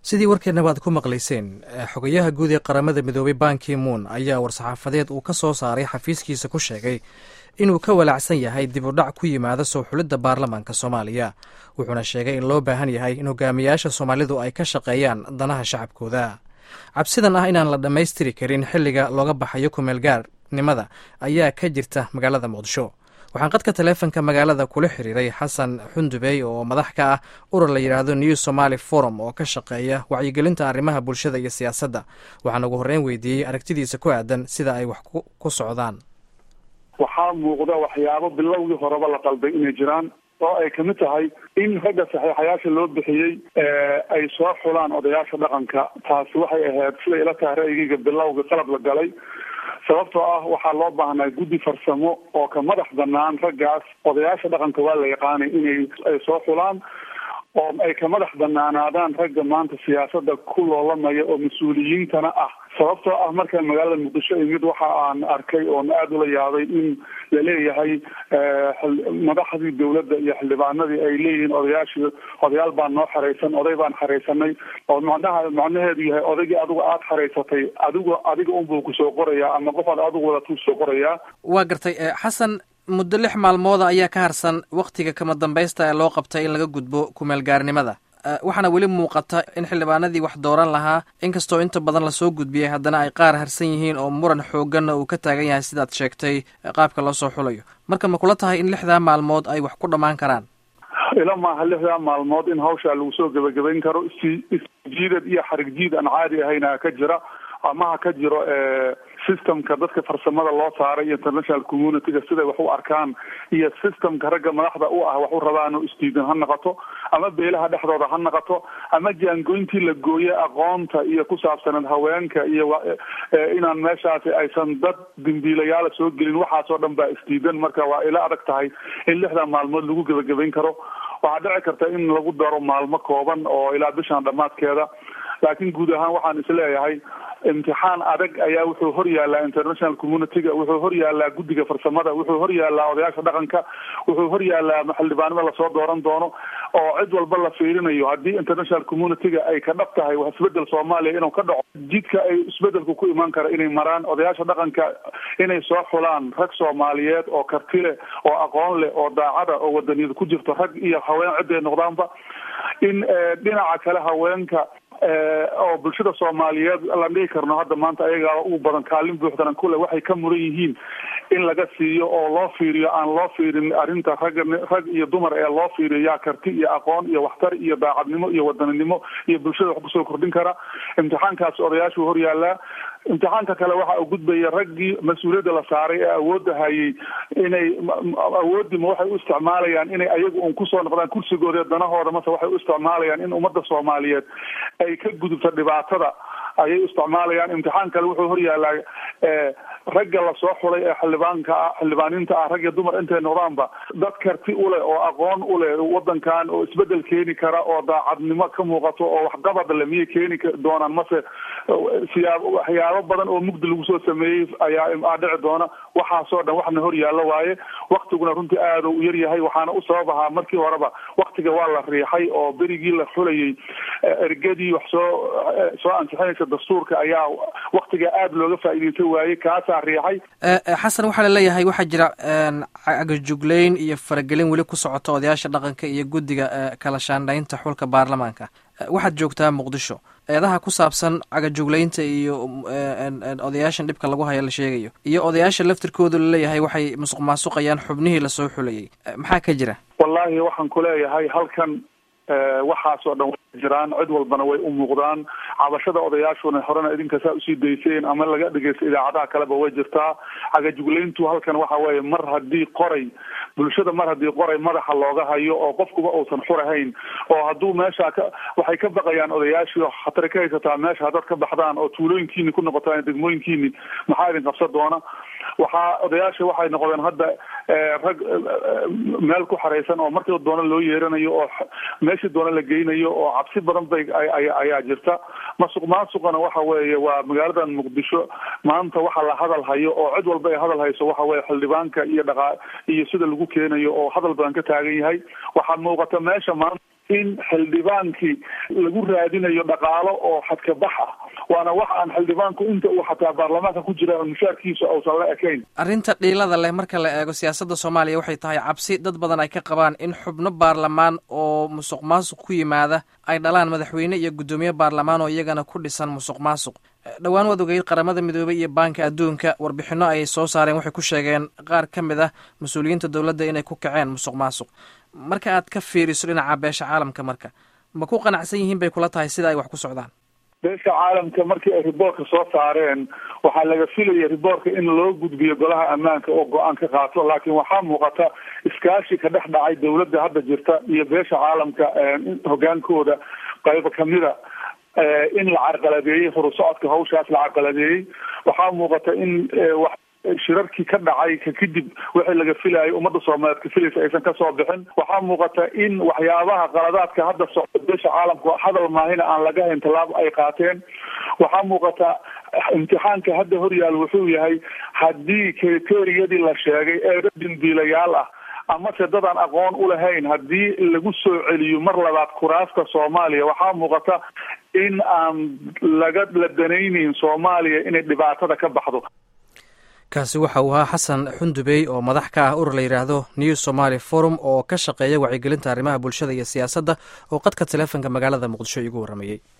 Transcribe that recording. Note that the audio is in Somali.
sidii warkeenna baad ku maqlayseen xogayaha guud ee qaramada midoobay banki moon ayaa war-saxaafadeed uu ka soo saaray xafiiskiisa ku sheegay inuu ka walaacsan yahay dib u dhac ku yimaada soo xulidda baarlamaanka soomaaliya wuxuuna sheegay in loo baahan yahay in hogaamiyaasha soomaalidu ay ka shaqeeyaan danaha shacabkooda cabsidan ah inaan la dhammaystiri karin xilliga looga baxayo kumeelgaarnimada ayaa ka jirta magaalada muqdisho waxaan qadka taleefonka magaalada kula xiriiray xasan xundubey oo madax ka ah urur la yidhaahdo new somaali forum oo ka shaqeeya wacyigelinta arrimaha bulshada iyo siyaasadda waxaan ugu horreyn weydiiyey aragtidiisa ku aadan sida ay wax ku socdaan waxaa muuqda waxyaabo bilowgii horeba la qalday inay jiraan oo ay kamid tahay in ragga saxiixayaasha loo bixiyey ay soo xulaan odayaasha dhaqanka taasi waxay ahayd siday ila tahay ra'yigeyga bilowga qalab la galay sababtoo ah waxaa loo baahnaa guddi farsamo oo ka madax banaan raggaas odayaasha dhaqanka waa la yaqaanay inay ay soo xulaan oo ay ka madax banaanaadaan ragga maanta siyaasada ku loolamaya oo mas-uuliyiintana ah sababtoo ah markaan magaalada muqdisho imid waxa aan arkay oon aada ula yaabay in la leeyahay madaxdii dawladda iyo xildhibaanadii ay leeyihiin odayaashii odayaal baan noo xaraysan oday baan xaraysanay oo macnaha macnaheedu yahay odaygii adigu aada xaraysatay adigu adiga unbuu kusoo qorayaa ama qofaad adigu wadatuu soo qorayaa waa gartay xasan muddo lix maalmooda ayaa ka harsan wakhtiga kama dambaysta ee loo qabtay in laga gudbo kumeelgaarnimada waxaana weli muuqata in xildhibaanadii wax dooran lahaa inkastoo inta badan lasoo gudbiyey haddana ay qaar harsan yihiin oo muran xooganna uu ka taagan yahay sidaad sheegtay qaabka loo soo xulayo marka ma kula tahay in lixdaa maalmood ay wax ku dhammaan karaan ila maaha lixdaa maalmood in hawshaa lagu soo gebagabayn karo isjiidad iyo xarig jiid aan caadi ahayna ka jira ama ha ka jiro systemka dadka farsamada loo saaray iyo international communityga siday wax u arkaan iyo systemka ragga madaxda u ah wax u rabaan oo isdiidan ha noqoto ama beelaha dhexdooda ha noqoto ama jaangoyntii la gooye aqoonta iyo ku saabsaneed haweenka iyo inaan meeshaasi aysan dad dimbiilayaala soo gelin waxaasoo dhan baa isdiidan marka waa ila adag tahay in lixdan maalmood lagu gebagabayn karo waxaa dhici karta in lagu daro maalmo kooban oo ilaa bishan dhammaadkeeda laakiin guud ahaan waxaan isleeyahay imtixaan adag ayaa wuxuu hor yaallaa international communityga wuxuu hor yaallaa guddiga farsamada wuxuu hor yaallaa odayaasha dhaqanka wuxuu hor yaallaa xildhibaanada lasoo dooran doono oo cid walba la fiirinayo haddii international communityga ay ka dhab tahay wax isbedel soomaaliya inuu ka dhaco jidka ay isbedelku ku imaan kara inay maraan odayaasha dhaqanka inay soo xulaan rag soomaaliyeed oo karti leh oo aqoon leh oo daacada oo wadaniyada ku jirto rag iyo haween ciday noqdaanba in dhinaca kale haweenka oo bulshada soomaaliyeed la dhihi karno hadda maanta ayagaa ugu badan kaalin buuxdana kule waxay ka muran yihiin in laga siiyo oo loo fiiriyo aan loo fiirin arrinta ragga rag iyo dumar ee loo fiiriyo yaa karti iyo aqoon iyo waxtar iyo daacadnimo iyo wadaninimo iyo bulshada wax kusoo kordhin kara imtixaankaas odayaashuu hor yaallaa imtixaanka kale waxa uu gudbaya raggii mas-uuliyadda la saaray ee awoodda hayay inay awooddiima waxay u isticmaalayaan inay ayagu un kusoo noqdaan kursigooda danahooda mase waxay u isticmaalayaan in ummadda soomaaliyeed ay ka gudubto dhibaatada ayay u isticmaalayaan imtixaan kale wuxuu hor yaallaa ragga lasoo xulay ee xildhibaanka ah xildhibaaninta ah rag iyo dumar intay noqdaanba dad karti uleh oo aqoon uleh wadankan oo isbedel keeni kara oo daacadnimo ka muuqato oo waxqabad le miyay keeni doonaan mase siyaab waxyaabo badan oo mugdi lagu soo sameeyey ayaa dhici doona waxaasoo dhan waxna hor yaallo waaye waktiguna runtii aada u yar yahay waxaana u sabab ahaa markii horeba waktiga waa la riixay oo berigii la xulayay ergadii wax soo soo ansixinaysa dastuurka ayaa waktiga aada looga faa'iideysan waayey kaasaa riixay xasan waxaa laleeyahay waxaa jira cagajugleyn iyo faragelin weli ku socota odayaasha dhaqanka iyo guddiga kala shaandhaynta xulka baarlamaanka waxaad joogtaa muqdisho eedaha ku saabsan cagajugleynta iyo odayaashan dhibka lagu haya la sheegayo iyo odayaasha laftirkoodu laleeyahay waxay musuq maasuqayaan xubnihii lasoo xulayay maxaa ka jira wallaahi waxaan ku leeyahay halkan waxaasoo dhan way jiraan cid walbana way u muuqdaan cabashada odayaashuna horena idinka saa usii dayseen ama laga dhegeysta idaacadaha kaleba way jirtaa cagajugleyntu halkan waxa weeye mar haddii qoray bulshada mar haddii qoray madaxa looga hayo oo qofkuba uusan xurahayn oo hadduu meesha ka waxay ka baqayaan odayaashii khatari ka haysataa meesha haddaad ka baxdaan oo tuulooyinkiini ku noqotaan degmooyinkiini maxaa idin qabsan doona waxaa odayaasha waxay noqdeen hadda rag meel ku xaraysan oo markii doona loo yeeranayo oo meeshii doona la geynayo oo cabsi badan bay ayaa jirta masuq maasuqana waxa weeye waa magaaladan muqdisho maanta waxa la hadal hayo oo cid walba ay hadal hayso waxa weye xildhibaanka iyo dhaqa iyo sida lagu keenayo oo hadal badan ka taagan yahay waxaa muuqata meesha maanta in xildhibaankii lagu raadinayo dhaqaalo oo xadkabax ah waana wax aan xildhibaanku inta uu xataa baarlamaanka ku jira mushaarkiisa uusan la ekayn arrinta dhiilada leh marka la eego siyaasadda soomaaliya waxay tahay cabsi dad badan ay ka qabaan in xubno baarlamaan oo musuq maasuq ku yimaada ay dhalaan madaxweyne iyo guddoomiye baarlamaan oo iyagana ku dhisan musuq maasuq dhowaan waad ogeyd qaramada midoobey iyo baanka adduunka warbixino ayay soo saareen waxay ku sheegeen qaar ka mid ah mas-uuliyiinta dowladda inay ku kaceen musuq maasuq marka aad ka fiiriso dhinaca beesha caalamka marka ma ku qanacsan yihiin bay kula tahay sida ay wax ku socdaan beesha caalamka markii ay riboortka soo saareen waxaa laga filaya riboortka in loo gudbiyo golaha ammaanka oo go-aan ka qaato laakiin waxaa muuqata iskaashi ka dhex dhacay dowladda hadda jirta iyo beesha caalamka hogaankooda qaybo kamida in la carqaladeeyey horusocodka hawshaas la carqaladeeyey waxaa muuqata in shirarkii ka dhacay ka kadib wixii laga filayo ummadda soomaaliyeed ka filaysa aysan kasoo bixin waxaa muuqata in waxyaabaha qaladaadka hadda socda beesha caalamka hadal maahina aan laga hayn tallaabo ay qaateen waxaa muuqata imtixaanka hadda horyaal wuxuu yahay haddii kriteriyadii la sheegay ee dambiilayaal ah amase dadaan aqoon u lahayn haddii lagu soo celiyo mar labaad kuraasta soomaaliya waxaa muuqata in aan laga la danayneyn soomaaliya inay dhibaatada ka baxdo kaasi waxa uu ahaa xasan xundubey oo madax ka ah urur la yidhaahdo new somaali forum oo ka shaqeeya wacyigelinta arrimaha bulshada iyo siyaasadda oo qadka taleefonka magaalada muqdisho iigu warramayey